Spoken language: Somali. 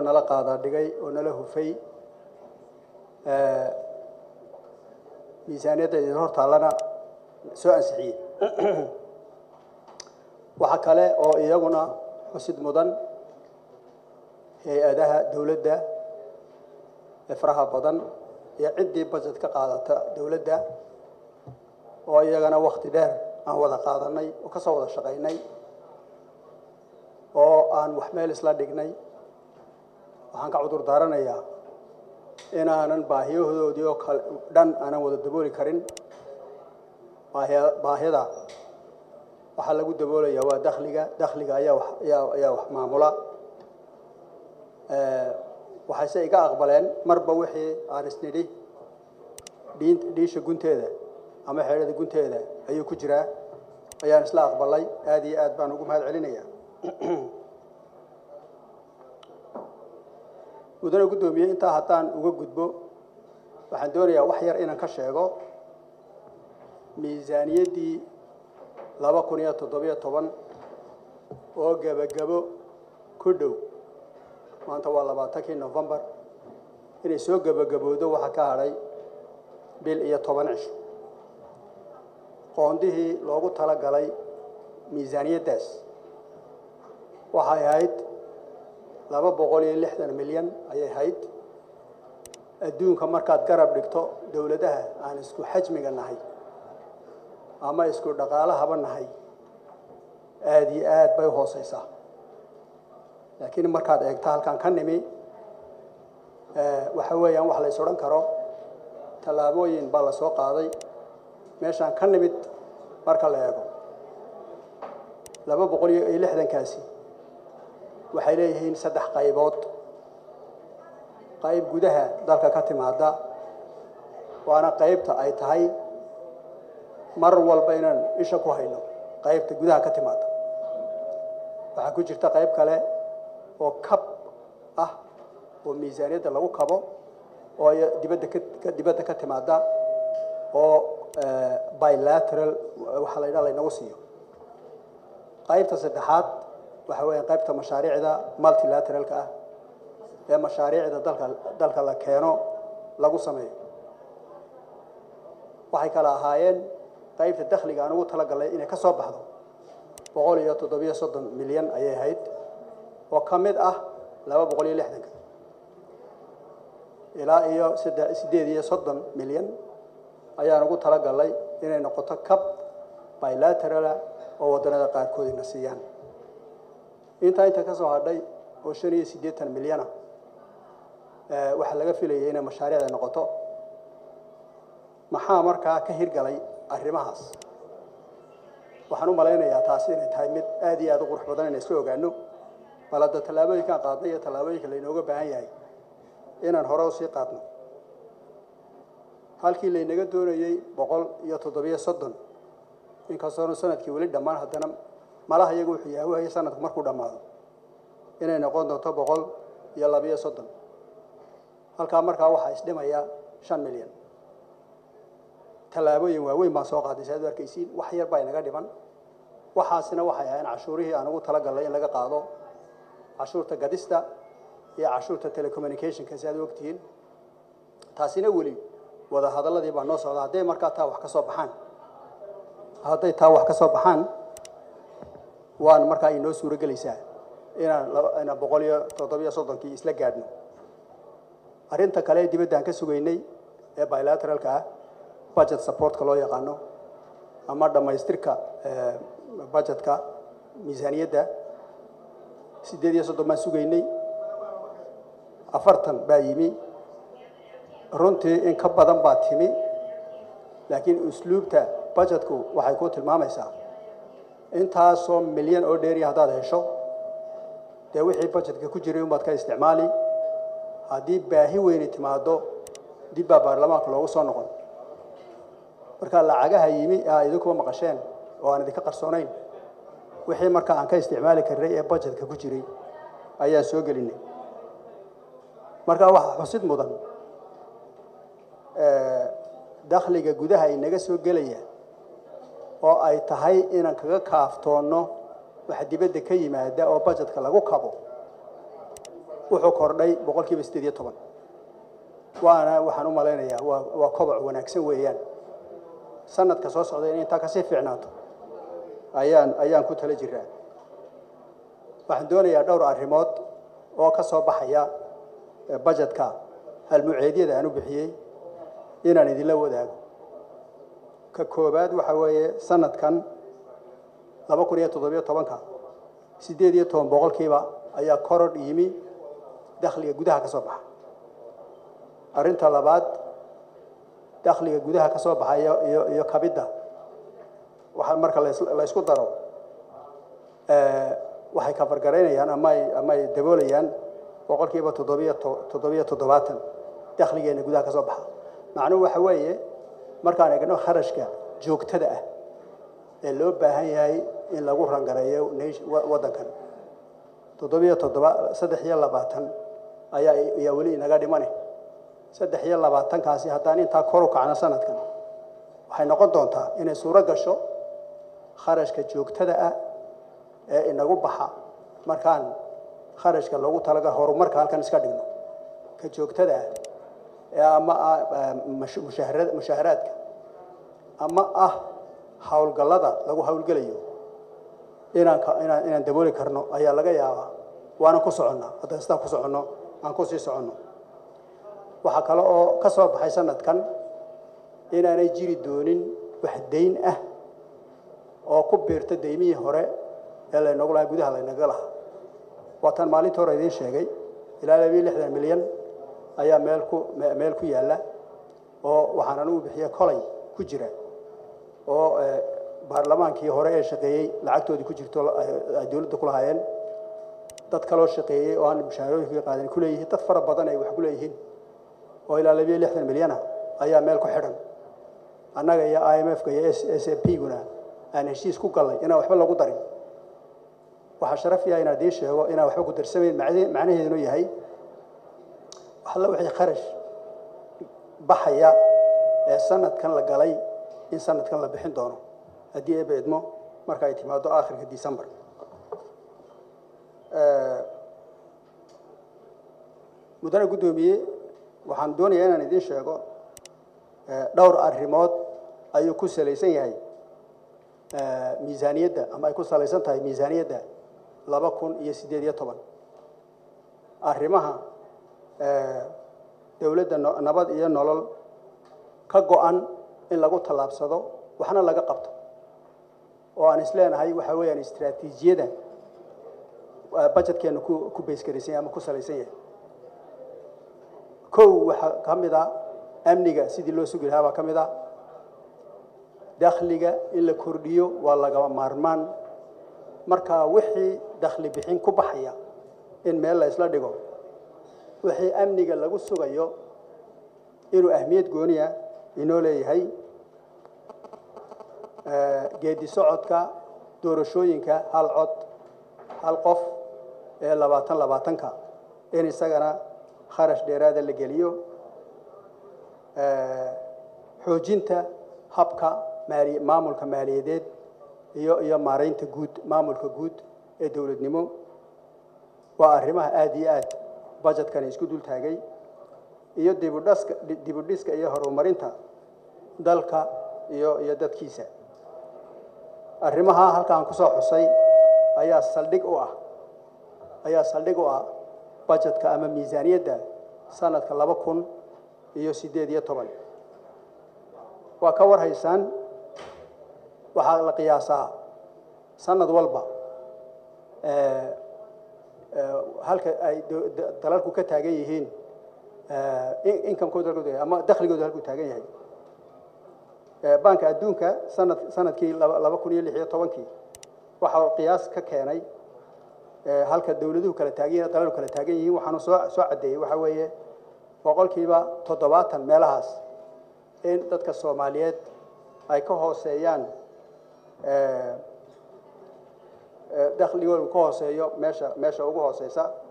nala qaada dhigay oo nala hufay miisaaniyadda idin hor taallana soo ansixiyey waxaa kale oo iyaguna xusid mudan hay-adaha dowladda ee faraha badan iyo ciddii budget ka qaadata dowladda oo iyagana wakti dheer aan wada qaadanay oo ka soo wada shaqaynay oo aan wax meel isla dhignay waxaan ka cudur daaranayaa inaanan baahiyahoodii oo kale dhan aanan wada dabooli karin baahida waxaa lagu daboolayaa waa dakhliga dakhliga ayaa wax ayaa ayaa wax maamula waxayse iga aqbaleen marba wixii aan isnidhi dhiin dhiisha gunteeda ama xeedhada gunteeda ayuu ku jiraa ayaan isla aqbalay aada iyo aad baan ugu mahad celinaya mudane guddoomiye intaa haddaan uga gudbo waxaan doonayaa wax yar inaan ka sheego miisaaniyaddii laba kun iyo toddobiyo toban oo gebagabo ku dhow maanta waa labaatankii novembar inay soo gebagabowdo waxaa ka hadhay bil iyo toban cisho qoondihii loogu tala galay miisaaniyaddaas waxay ahayd laba boqol iyo lixdan milyan ayay ahayd adduunka markaad garab dhigto dowladaha aan isku xajmiga nahay ama isku dhaqaalahaba nahay aada iyo aad bay u hooseysaa laakiin markaad eegto halkan ka nimi waxa weeyaan wax la is odhan karo tallaabooyin baa la soo qaaday meeshaan ka nimid marka la eego laba boqol iyo lixdankaasi waxay leeyihiin saddex qaybood qayb gudaha dalka ka timaada waana qaybta ay tahay mar walba inaan isha ku hayno qaybta gudaha ka timaada waxaa ku jirta qayb kale oo kab ah oo miisaaniyadda lagu kabo oo dibadda ka dibadda ka timaada oo bilateral waxaa la yidhaha laynagu siiyo qaybta saddexaad waxa weeyaan qaybta mashaariicda multilateralka ah ee mashaariicda dalka dalka la keeno lagu sameeyo waxay kala ahaayeen qaybta dakhliga aan ugu talagalnay inay ka soo baxdo boqol iyo toddobiyo soddon milyan ayay ahayd oo ka mid ah laba boqol iyo lixdanka ilaa iyo saddex siddeed iyo soddon milyan ayaan ugu talagalnay inay noqoto cab bilaterala oo waddanada qaarkood ina siiyaan intaa inta ka soo hadhay oo shan iyo siddeetan milyana waxaa laga filayay inay mashaariicda noqoto maxaa markaa ka hirgalay arrimahaas waxaan u malaynayaa taasi inay tahay mid aad iyo aad u qurux badan inay isla ogaano bal hadda tallaabooyinkaan qaadnay iyo tallaabooyinka laynooga baahan yahay inaan hore usii qaadno halkii laynaga doonayey boqol iyo toddobiyo soddon inkastoonu sanadkii weli dhammaan haddana malaha iyagu wuxuu yahay wahaya sanadku markuu dhammaado inay noqon doonto boqol iyo labiyo soddon halkaa markaa waxaa isdhimaya shan milyan tallaabooyin waaweyn baan soo qaaday si aad u arkaysiin wax yar baa inaga dhiman waxaasina waxay ahayn cashuurihii aan ugu talagalnay in laga qaado cashuurta gadista iyo cashuurta telecommunicationka si aad u ogtihiin taasina weli wada hadalladii baa noo socda hadday markaa taa wax ka soo baxaan hadday taa wax ka soo baxaan waan markaa inoo suuro gelaysaa inaan inaan boqol iyo toddobiyo soddonkii isla gaadhno arrinta kale ee dibadda aan ka sugaynay ee bilateralka ah budget supportka loo yaqaano ama dhammaystirka budgetka miisaaniyadda siddeed iyo soddon baan sugaynay afartan baa yimi runtii in ka badan baa timi laakiin usluubta budgetku waxay ku tilmaamaysaa intaasoo milyan oo dheeriya haddaad hesho dee wixii budgetka ku jiray unbaad ka isticmaali haddii baahi weyni timaado dib baa baarlamaanka loogu soo noqon marka lacagaha yimi aa idinkuba maqasheen oo aan idinka qarsoonayn wixii marka aan ka isticmaali karnay ee budgetka ku jiray ayaan soo gelinay marka waxaa xusid mudan dakhliga gudaha inaga soo gelaya oo ay tahay inaan kaga kaaftoonno wax dibadda ka yimaada oo budgetka lagu kabo wuxuu kordhay boqol kiiba siddeed iyo toban waana waxaan u malaynayaa waa waa koboc wanaagsan weeyaan sanadka soo socda in intaa kasii fiicnaato ayaan ayaan ku tala jiraa waxaan doonayaa dhowr arrimood oo ka soo baxaya bajetka halmuceedyada aan u bixiyey inaan idinla wadaago ka koowaad waxa weeye sanadkan laba kun iyo toddobiyo tobanka siddeed iyo toban boqolkiiba ayaa korodh yimi dakhliga gudaha ka soo baxa arrinta labaad dakhliga gudaha ka soo baxa iyo iyo iyo kabidda waxa marka la ysku daro waxay kafargaraynayaan ama ay ama ay daboolayaan boqolkiiba toddobiyo toddobiyo toddobaatan dakhligeena gudaha ka soo baxa macnuhu waxa weeye markaan eegno kharashka joogtada ah ee loo baahan yahay in lagu rangareeyo waddankan toddobiyo toddoba saddex iyo labaatan ayaa ayaa weli inaga dhimane saddex iyo labaatankaasi haddaan intaa kor u kacno sanadkan waxay noqon doontaa inay suuro gasho kharashka joogtada ah ee inagu baxa markaan kharashka loogu talagal horumarka halkan iska dhigno ka joogtada ah ee ama ah mushaharaadka ama ah howlgallada lagu howlgelayo inaan inaan inaan dabooli karno ayaa laga yaabaa waana ku soconnaa haddaan sidaa ku soconno aan ku sii soconno waxaa kale oo ka soo baxay sanadkan inaanay jiri doonin wax dayn ah oo ku biirta daymihii hore ee laynagu lahaa gudaha laynaga lahaa waataan maalinta hore idiin sheegay ilaa labiyo lixdan milyan ayaa meel ku meel ku yaalla oo waxaan anugu bixiye kolay ku jira oo baarlamaankii hore ee shaqeeyey lacagtoodii ku jirto ay dowladda ku lahaayeen dad kaloo shaqeeyey oo aan mushaharooyinka qaadan ku leeyihiin dad fara badan ay wax ku leeyihiin oo ilaa labiyo lixdan milyana ayaa meel ku xidhan annaga iyo i m f-ka iyo s a p guna aan heshiis ku gallay inaan waxba lagu darin waxaa sharaf yaha inaan idiin sheego inaan waxba ku darsamayn macnaheedunu yahay waxalla wixii kharash baxaya ee sanadkan la galay in sanadkan la bixin doono haddii eeba idmo marka ay timaado aakhirka december mudane guddoomiye waxaan doonayaa inaan idiin sheego dhowr arrimood ayuu ku salaysan yahay miisaaniyadda ama ay ku salaysan tahay miisaaniyadda laba kun iyo siddeed iyo toban arrimaha dowladda nabad iyo nolol ka go-an in lagu tallaabsado waxna laga qabto oo aan isleenahay waxa weeyaan istraatiijiyada bajetkeenu ku ku baysgaraysan yahay ama ku salaysan yahay kow waxaa ka mid a amniga sidii loo sugi lahaa baa ka mid a dakhliga in la kordhiyo waa lagama maarmaan marka wixii dakhli bixin ku baxaya in meel la isla dhigo wixii amniga lagu sugayo inuu ahmiyad gooniya inoo leeyahay geedi socodka doorashooyinka hal cod hal qof ee labaatan labaatanka in isagana kharash dheeraada la geliyo xoojinta habka maali maamulka maaliyadeed iyo iyo maaraynta guud maamulka guud ee dowladnimo waa arrimaha aada iyo aad bajetkani isku dul taagay iyo dibudhaska dibudhiska iyo horumarinta dalka iyo iyo dadkiisa arrimaha halkaan kusoo xusay ayaa saldhig u ah ayaa saldhig u ah bajetka ama miisaaniyadda sanadka laba kun iyo siddeed iyo toban waa ka war haysaan waxaa la qiyaasaa sanad walba halka ay dalalku ka taagan yihiin inkamkooda halku ama dakhligooda halkuu taagan yahay banka adduunka sanad sanadkii laba kun iyo lix iyo tobankii waxaa qiyaas ka keenay halka dowladuhu kala taagan yihin dalalku kala taagan yihiin waxaanu soo soo caddeeyey waxaa weeye boqolkiiba toddobaatan meelahaas in dadka soomaaliyeed ay ka hooseeyaan dakhligoodu ka hooseeyo meesha meesha ugu hooseysa